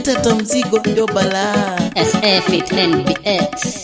tata mzigo ndio balaa SF it NBX.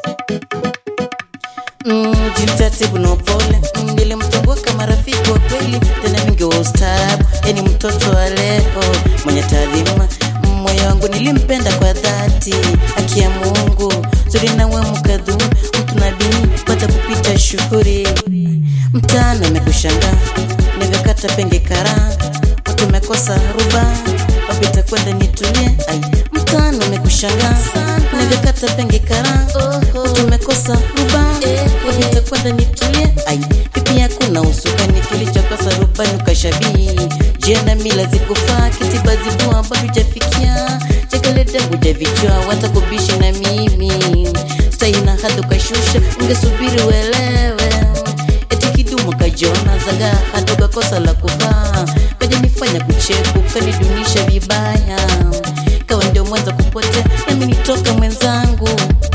Mm, jitatibu na upole Mm, nilimtambua kama rafiki wa kweli tena mingi wa ustaarabu yani mtoto wa leo mwenye taadhima Mm, moyo wangu nilimpenda kwa dhati haki ya mungu zuri nawe mkadhu mtu na dini pata kupita shughuri mtana amekushangaa nivyokata penge kara watu umekosa ruba wapita kwenda nitulie ai mtano umekushangaa nivyokata penge kara watu umekosa ruba wapita kwenda nitulie ai pipi hakuna usukani kilichokosa rubani ukashabii jena mila zikufaa kitiba zibua bado jafikia chekelete hujavichwa watakubishi na mimi staina hadi ukashusha ungesubiri uelewe eti kidumu kajiona zaga hadi ukakosa la kuvaa kajanifanya kucheku kanidunisha vibaya kawa ndio mwanza kupotea nami nitoka mwenzangu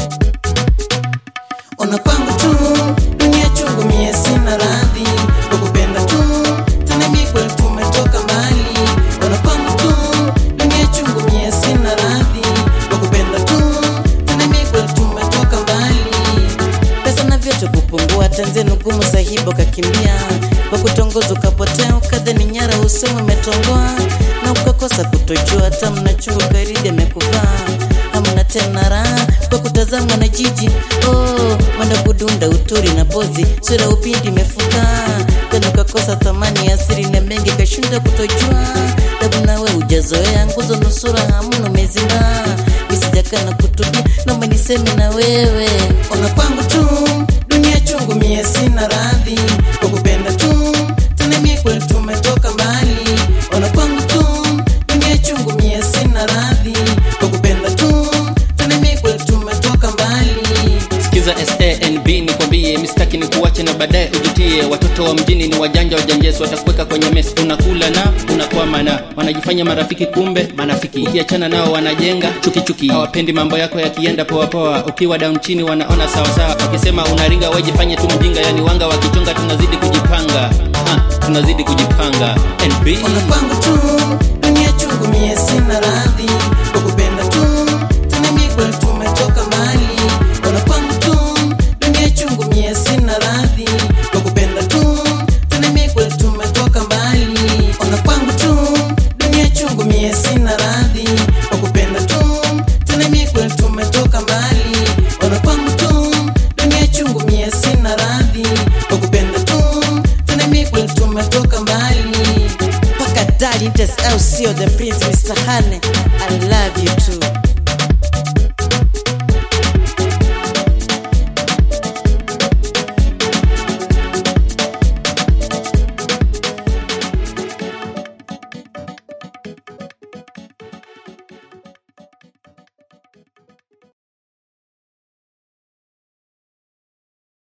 ona kwangu tu dunia chungu mie sina radhi kwa kupenda tu tena mie kweli tumetoka mbali ona kwangu tu dunia chungu mie sina radhi kwa kupenda tu tena mie kweli tumetoka mbali pesa na vyote kupungua tanzenu gumu sahibo kakimbia kwa kutongoza ukapotea ukadhani nyara usemu umetongoa na ukakosa kutojua hata mnachungu karidi amekuvaa hamna tena raha kwa kutazamwa na jiji oh, wanda kudunda uturi na pozi sura upindi imefuka tena ukakosa thamani ya siri na mengi kashinda kutojua tabu nawe ujazoea nguzo nusura hamuna umezinga misijakana kutubia naomba niseme na wewe ona kwangu tu dunia chungu mie sina radhi kwa kupenda tu tena mie kweli tumetoka mbali ona kwangu tu dunia chungu mie sina radhi kwa kupenda tu tena mie kweli tumetoka mbali sikiza sanb nikwambie mistaki ni kuwache na baadaye ujutie watoto wa mjini ni wajanja wajanjesi watakuweka kwenye mesi unakula na unakwama na wanajifanya marafiki kumbe manafiki ukiachana nao wanajenga chukichuki hawapendi mambo yako yakienda poapoa ukiwa down chini wanaona sawasawa wakisema unaringa wejifanye tu mjinga yani wanga wakichonga tunazidi kujipanga ha, tunazidi kujipanga nb ona kwangu tu dunia chungu mie sina radhi kwa kupenda tu tena mie kweli tumetoka mbali ona kwangu tu dunia chungu mie sina radhi kwa kupenda tu tena mie kweli tumetoka mbali ona kwangu tu dunia chungu mie sina radhi kwa kupenda tu tena mie kweli tumetoka mbali ona kwangu tu dunia chungu mie sina radhi kwa kupenda tu tena mie kweli tumetoka mbali mpaka dali au sio the prince mr hane i love you too